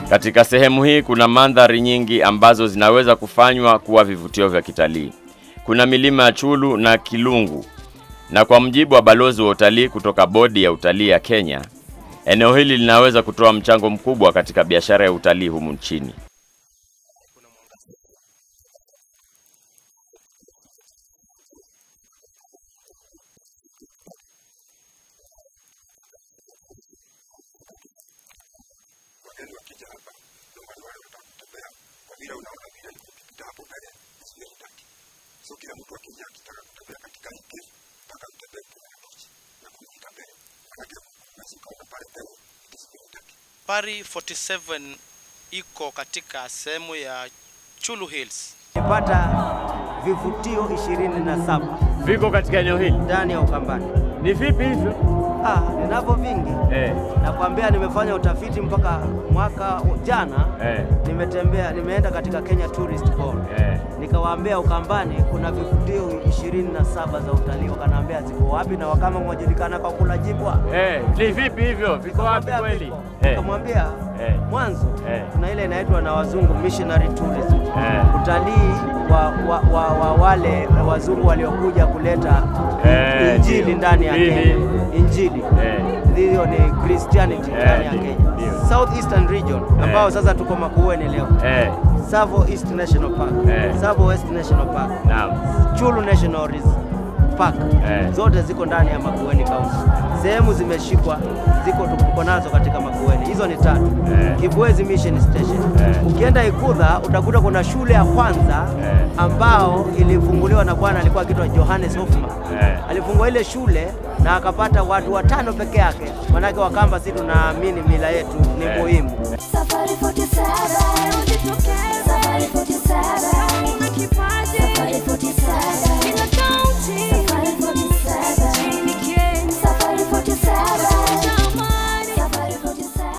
Katika sehemu hii kuna mandhari nyingi ambazo zinaweza kufanywa kuwa vivutio vya kitalii. Kuna milima ya Chulu na Kilungu, na kwa mjibu wa balozi wa utalii kutoka bodi ya utalii ya Kenya, eneo hili linaweza kutoa mchango mkubwa katika biashara ya utalii humu nchini. wageni wakija hapa ndio wale wale wanataka kutembea kwa vile unaona vile nikipita hapo mbele isiwe ndaki so kila mtu akija akitaka kutembea katika hii cave mpaka mtembee kutoka tochi na kuvuta mbele manake unaweza ukaona pale mbele isiwe ndaki Pari 47 iko katika sehemu ya Chulu Hills. Nimepata vivutio 27 Viko katika eneo hili. ndani ya Ukambani. Ni vipi hivyo? Ah, ninavyo vingi. Eh, Nakwambia nimefanya utafiti mpaka mwaka jana. eh, Nimetembea, nimeenda katika Kenya Tourist Board. eh. Nikawaambia Ukambani kuna vivutio 27 za utalii, wakanaambia ziko wapi na wakama mwajulikana kwa kula jibwa. Eh, ni vipi hivyo? Viko wapi Nikamwambia kweli? viko. Eh, Nikamwambia eh, mwanzo Eh. kuna ile inaitwa na wazungu missionary tourism Eh. utalii wa, wa, wa, wa wale wazungu waliokuja kuleta Eh, injili ndio. ndani ya Hii, Kenya injili eh. hiyo ni Christianity Eh, ndani ya ndio, Kenya ndio. South Eastern region ambao Eh. sasa tuko Makueni leo Eh, Tsavo East National Park Eh. Tsavo West National Park naam. Chulu National Res- Park Eh. zote ziko ndani ya Makueni County. Sehemu zimeshikwa ziko tuko nazo katika Makueni, hizo ni tatu. Eh. Kibwezi Mission Station. Eh. Ukienda Ikudha utakuta kuna shule ya kwanza Eh. ambao ilifunguliwa na bwana alikuwa akiitwa Johannes Hoffman. Eh. Alifungua ile shule na akapata watu watano peke yake, manake Wakamba si tunaamini mila yetu ni Eh. muhimu. Safari 47 Safari